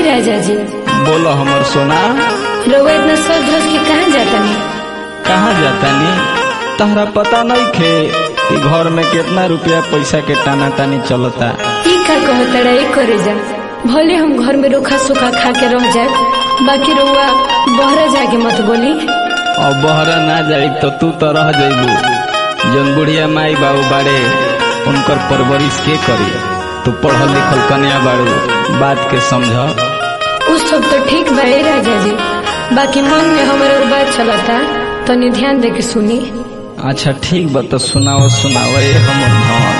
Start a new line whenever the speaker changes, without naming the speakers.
राजा जी
बोलो हमर सोना
रउआ इतना सज धज के कहाँ जाता नहीं
कहाँ जाता नी तहरा पता नहीं खे कि घर में कितना रुपया पैसा के टाना तानी चलता
ई का कहता रहे करे जा भले हम घर में रोखा सूखा खा के रह जाए बाकी रउआ बहरा जाके मत बोली
और बहरा ना जाई तो तू तो रह जइबू जन बुढ़िया माई बाबू बाड़े उनकर परवरिश के करी तू पढ़ल लिखल कन्या बाड़ू बात के समझ
उस सब तो ठीक बा ए राजा जी बाकी मन में हमारे और बात चलता तनी ध्यान दे के सुनी
अच्छा ठीक बा तो सुनाओ सुनाओ ए हमर धन